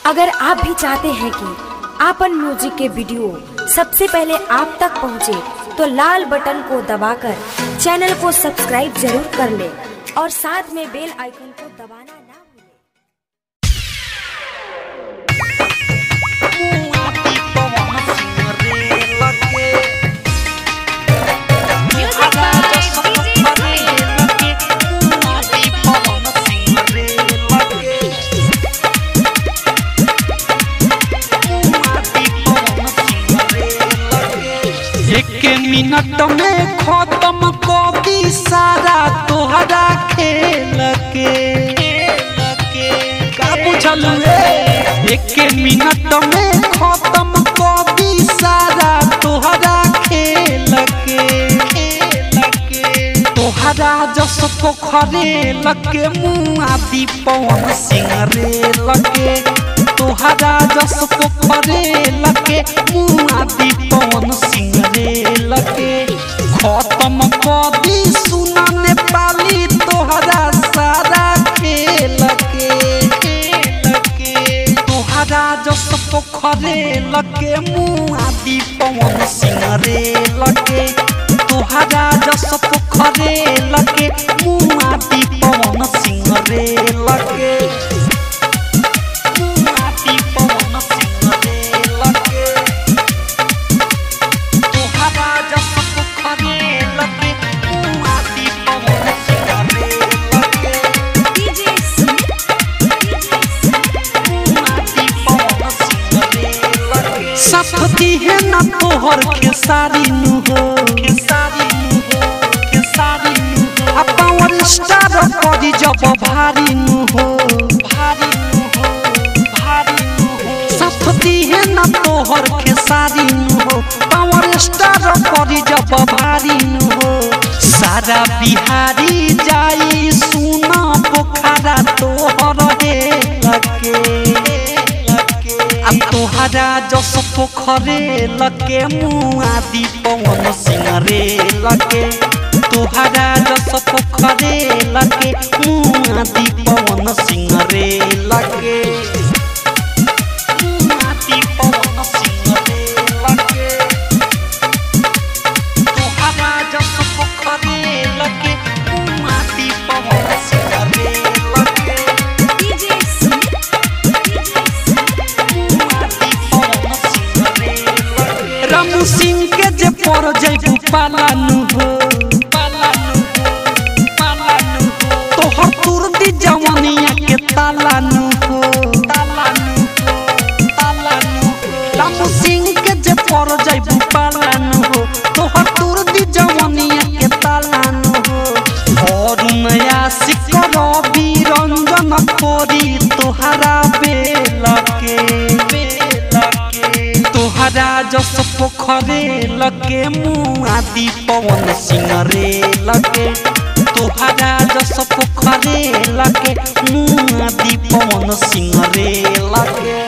अगर आप भी चाहते हैं कि आपन म्यूजिक के वीडियो सबसे पहले आप तक पहुंचे, तो लाल बटन को दबाकर चैनल को सब्सक्राइब जरूर कर ले और साथ में बेल आइकन को दबाना ना भूलें। एक मिनट में खत्म कर दी सारा तोहरा खेल के का पूछल एक मिनट में खत्म कर दी सारा तोहरा खेल के तोहरा जस पोखरे लगे मुआ पवन सिंह रे लगे तोहरा जस पोखरे लगे मुआ पवन सिंह रे लगे खत्म कर दी सुना नेपाली तोहरा सारा खेल के तोहरा जस पोखरे लगे मुआ पवन सिंह रे लगे तोहरा जस पोखरे लगे मुआ पवन सिंह रे लगे मुआ पवन सिंह रे लगे तोहरा जस पोखरे लगे मुआ पवन सिंह रे लगे सफती है ना तोहर के सारी नु हो के सारी नु हो के सारी नु हो आ पावर स्टार करी जब भारी नु हो भारी नु हो भारी नु हो सफती है ना तोहर के सारी नु हो पावर स्टार करी जब भारी नु हो सारा बिहारी जाई सुना पोखरा तोहर हे लगे आ तोहरा जस पोखरे लगे मुआ पवन सिंह रे लगे तोहरा जस पोखरे लगे मुआ पवन सिंह रे लगे मुआ पवन सिंह रे लगे तोहरा जस पोखरे लगे मुआ पवन सिंह रे लगे रामू सिंह के जे पर जैबू पालानु हो पालानु हो पालानु हो तोहर तुरदी जवानिया के तालानु हो तालानु हो तालानु हो रामू सिंह के जे पर जैबू पालानु हो तोहर तुरदी जवानिया के तालानु हो और नया सिकर रंजन खोरी तोहरा बेला के बेला के तोहरा जस पोखरे लगे मुआ पवन सिंह रे लगे तोहरा जस पोखरे लगे मुआ पवन सिंह रे लगे